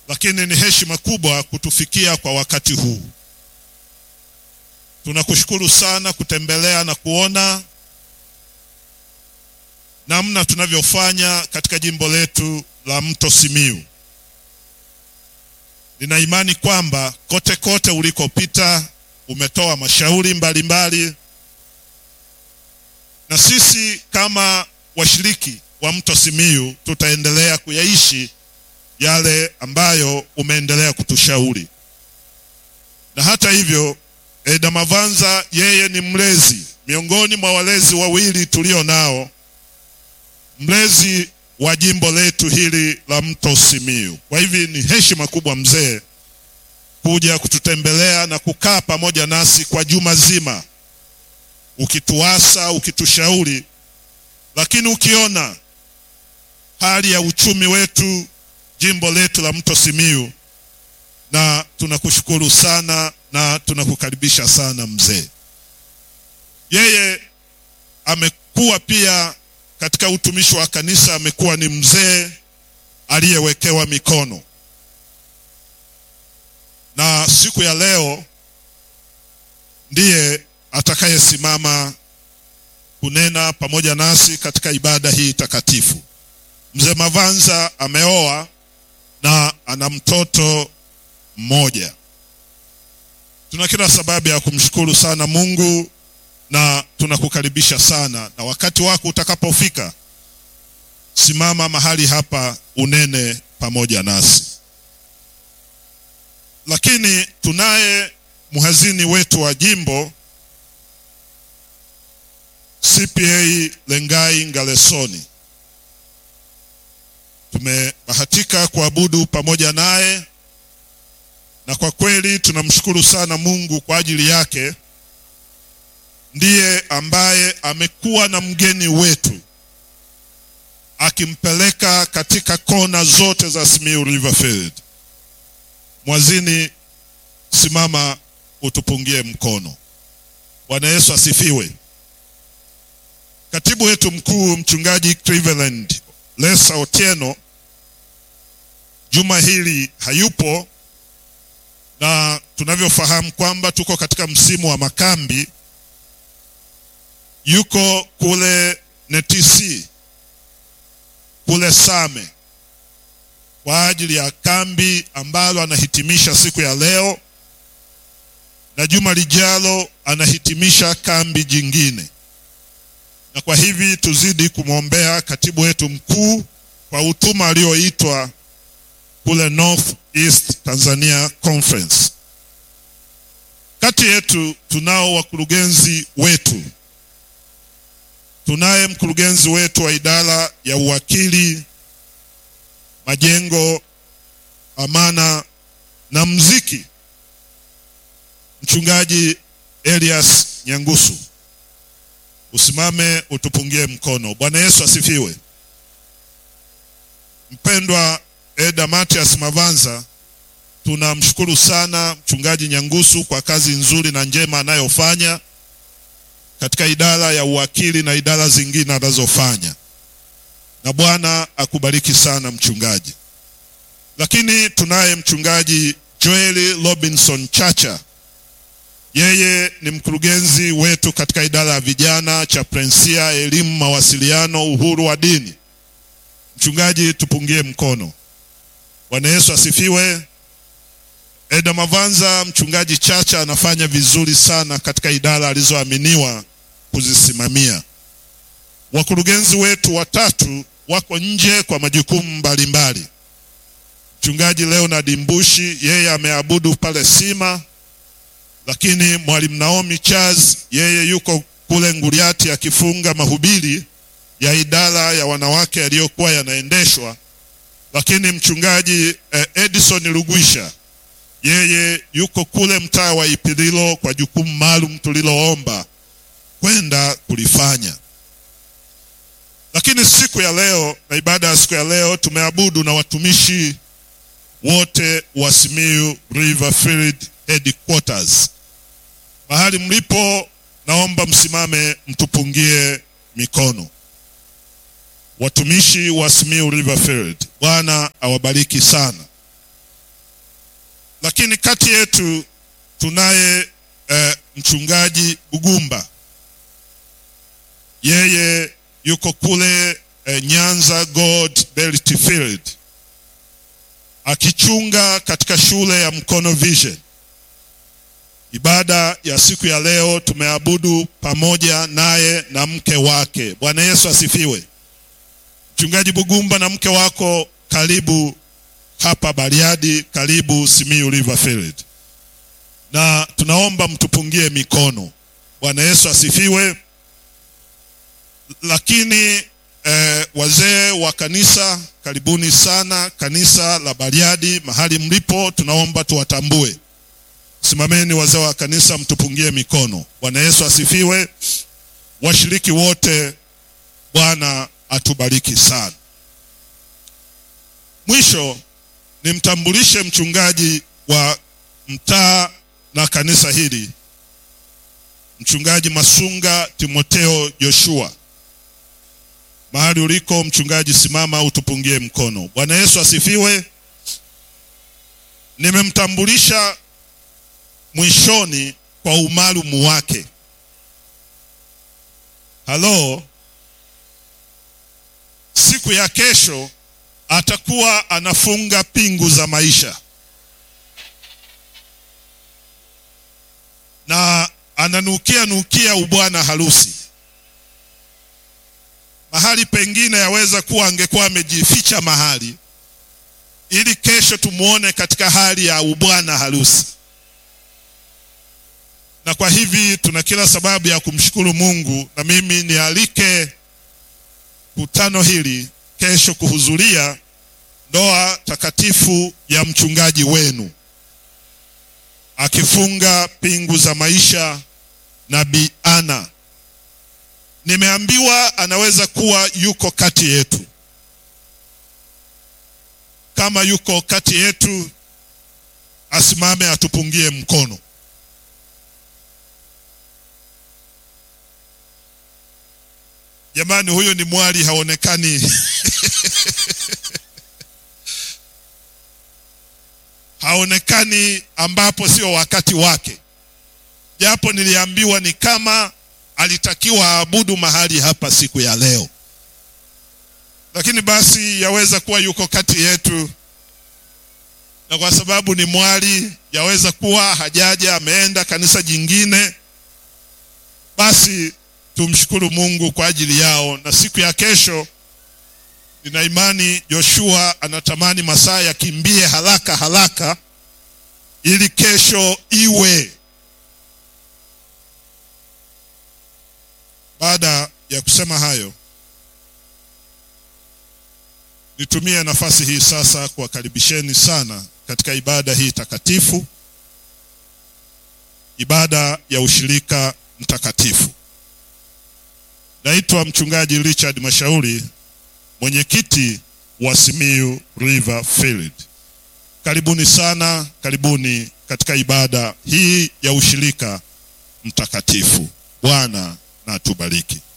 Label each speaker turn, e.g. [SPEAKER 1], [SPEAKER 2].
[SPEAKER 1] lakini ni heshima kubwa kutufikia kwa wakati huu. Tunakushukuru sana kutembelea na kuona namna tunavyofanya katika jimbo letu la Mto Simiyu. Nina imani kwamba kote kote ulikopita umetoa mashauri mbalimbali mbali. Na sisi kama washiriki wa Mto Simiyu tutaendelea kuyaishi yale ambayo umeendelea kutushauri. Na hata hivyo, Eda Mavanza yeye ni mlezi miongoni mwa walezi wawili tulio nao, mlezi wa jimbo letu hili la Mto Simiyu. Kwa hivi ni heshima kubwa mzee kuja kututembelea na kukaa pamoja nasi kwa juma zima, ukituasa, ukitushauri, lakini ukiona hali ya uchumi wetu jimbo letu la Mto Simiyu, na tunakushukuru sana na tunakukaribisha sana mzee. Yeye amekuwa pia katika utumishi wa kanisa, amekuwa ni mzee aliyewekewa mikono, na siku ya leo ndiye atakayesimama kunena pamoja nasi katika ibada hii takatifu. Mzee Mavanza ameoa na ana mtoto mmoja. Tuna kila sababu ya kumshukuru sana Mungu na tunakukaribisha sana, na wakati wako utakapofika, simama mahali hapa unene pamoja nasi. Lakini tunaye mhazini wetu wa jimbo CPA Lengai Ngalesoni. Tumebahatika kuabudu pamoja naye na kwa kweli tunamshukuru sana Mungu kwa ajili yake. Ndiye ambaye amekuwa na mgeni wetu akimpeleka katika kona zote za Simiyu Riverfield. Mwazini, simama utupungie mkono. Bwana Yesu asifiwe. Katibu wetu mkuu mchungaji Cleveland Lesa Otieno juma hili hayupo, na tunavyofahamu kwamba tuko katika msimu wa makambi. Yuko kule NTC kule Same kwa ajili ya kambi ambalo anahitimisha siku ya leo, na juma lijalo anahitimisha kambi jingine na kwa hivi tuzidi kumwombea katibu wetu mkuu kwa utuma alioitwa kule North East Tanzania Conference. Kati yetu tunao wakurugenzi wetu. Tunaye mkurugenzi wetu wa idara ya uwakili, majengo, amana na mziki, mchungaji Elias Nyangusu. Usimame utupungie mkono. Bwana Yesu asifiwe. Mpendwa Eda Matias Mavanza, tunamshukuru sana mchungaji Nyangusu kwa kazi nzuri na njema anayofanya katika idara ya uwakili na idara zingine anazofanya, na Bwana akubariki sana mchungaji. Lakini tunaye mchungaji Joel Robinson Chacha yeye ni mkurugenzi wetu katika idara ya vijana, chaplainsia, elimu, mawasiliano, uhuru wa dini. Mchungaji, tupungie mkono. Bwana Yesu asifiwe. Eda Mavanza, mchungaji Chacha anafanya vizuri sana katika idara alizoaminiwa kuzisimamia. Wakurugenzi wetu watatu wako nje kwa majukumu mbalimbali. Mchungaji Leonard Mbushi, yeye ameabudu pale Sima lakini mwalimu Naomi Charles yeye yuko kule Nguriati akifunga mahubiri ya idara ya wanawake yaliyokuwa yanaendeshwa. Lakini mchungaji eh, Edison Lugwisha yeye yuko kule mtaa wa Ipililo kwa jukumu maalum tuliloomba kwenda kulifanya. Lakini siku ya leo na ibada ya siku ya leo tumeabudu na watumishi wote wa Simiyu Riverfield headquarters. Mahali mlipo, naomba msimame mtupungie mikono. Watumishi wa Simiyu Riverfield, Bwana awabariki sana. lakini kati yetu tunaye eh, mchungaji Bugumba, yeye yuko kule eh, Nyanza Gold Belt Field akichunga katika shule ya Mkono Vision. Ibada ya siku ya leo tumeabudu pamoja naye na mke wake. Bwana Yesu asifiwe. Mchungaji Bugumba na mke wako, karibu hapa Bariadi, karibu Simiyu River Field, na tunaomba mtupungie mikono. Bwana Yesu asifiwe. Lakini eh, wazee wa kanisa, karibuni sana kanisa la Bariadi, mahali mlipo, tunaomba tuwatambue. Simameni wazee wa kanisa, mtupungie mikono. Bwana Yesu asifiwe. Washiriki wote, Bwana atubariki sana. Mwisho nimtambulishe mchungaji wa mtaa na kanisa hili, mchungaji Masunga Timoteo Joshua. Mahali uliko mchungaji, simama utupungie mkono. Bwana Yesu asifiwe. Nimemtambulisha mwishoni kwa umaalumu wake. Halo, siku ya kesho atakuwa anafunga pingu za maisha na ananukia nukia ubwana harusi. Mahali pengine yaweza kuwa angekuwa amejificha mahali, ili kesho tumuone katika hali ya ubwana harusi. Na kwa hivi tuna kila sababu ya kumshukuru Mungu, na mimi nialike kutano hili kesho kuhudhuria ndoa takatifu ya mchungaji wenu akifunga pingu za maisha na Bi Ana. Nimeambiwa anaweza kuwa yuko kati yetu. Kama yuko kati yetu, asimame atupungie mkono. Jamani, huyo ni mwali haonekani haonekani ambapo sio wakati wake, japo niliambiwa ni kama alitakiwa aabudu mahali hapa siku ya leo, lakini basi yaweza kuwa yuko kati yetu, na kwa sababu ni mwali, yaweza kuwa hajaja, ameenda kanisa jingine. Basi tumshukuru Mungu kwa ajili yao, na siku ya kesho nina imani Joshua anatamani masaa yakimbie haraka haraka ili kesho iwe. Baada ya kusema hayo, nitumie nafasi hii sasa kuwakaribisheni sana katika ibada hii takatifu, ibada ya ushirika mtakatifu. Naitwa mchungaji Richard Mashauri, mwenyekiti wa Simiyu River Field. Karibuni sana, karibuni katika ibada hii ya ushirika mtakatifu. Bwana na atubariki.